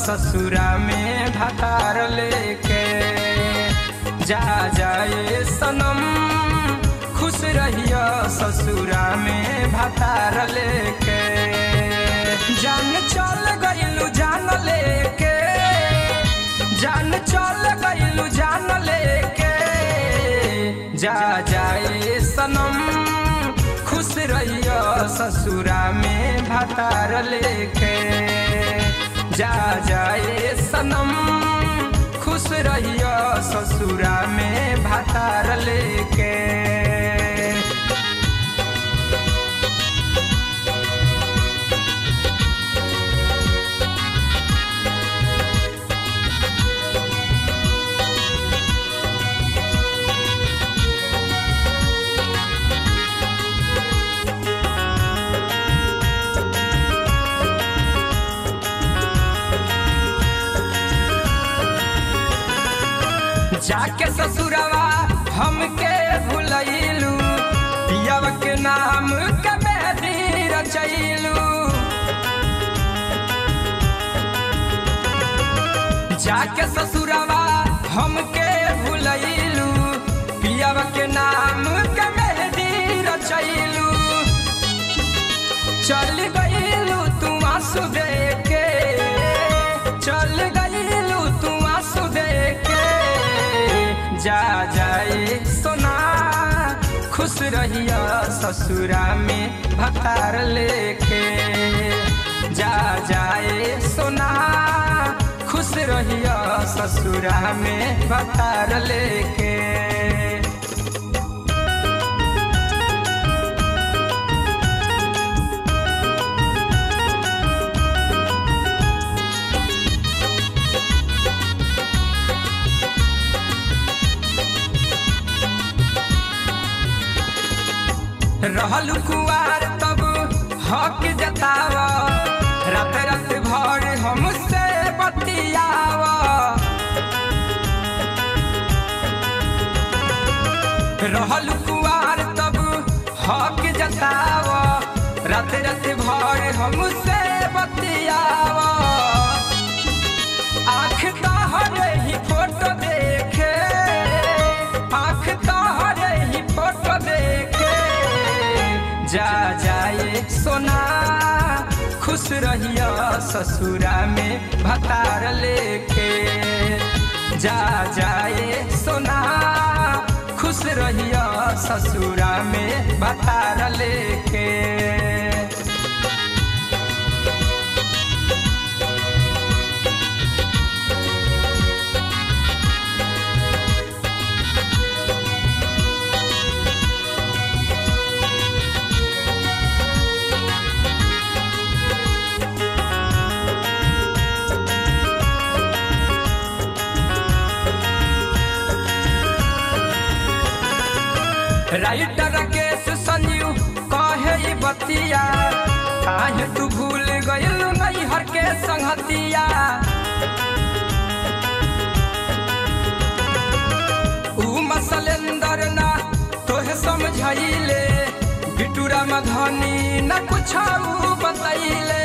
ससुरा में भतार लेके जा जाए सनम खुश रहिया ससुरा में भतार लेके जान चल गइलू जान लेके जान चल गइलू जान लेके जा जाए सनम खुश रहिया ससुरा में भतार लेके जा जाए सनम खुश रहिया ससुरा में भतार लेके जाके ससुरवा हमके भुलैलू पियव के नाम के मेहदी रचैलू जाके ससुरवा हमके भुलैलू पियव के नाम के मेहदी रचैलू चल गईलू तू आंसू दे के चल गईलू तू आंसू दे के जा जाए सोना खुश रहिया ससुरा में भतार लेके जा जाए सोना खुश रहिया ससुरा में भतार लेके रहल कुआर तब हक जताव रात रात भर हमसे बतियाव रहल कुआर तब हक जताव रात रात भर हमसे बतियाव आँख तहरे ही फोटो देखे आँख तहरे ही फोटो देखे जा जाए सोना खुश रहिया ससुरा में भतार लेके जा जाए सोना खुश रहिया ससुरा में भतार लेके राइटर केस संजीव कहे ई बतिया काहे तू भूल गइल नहीं हर के संगतिया ऊ मसलेंदर ना तोहे समझाइले बिटूरा मधनी न कुछ बतैले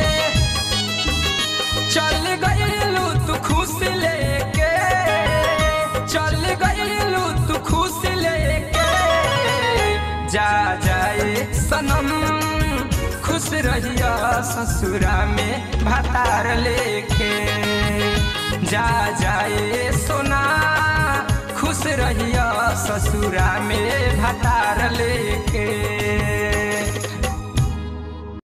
चल गइलू तू खुश लेके चल गइलू तू खुश लेके जा जाए सनम खुश रहिया ससुरा में भतार लेके जा जाए सोना खुश रहिया ससुरा में भतार लेके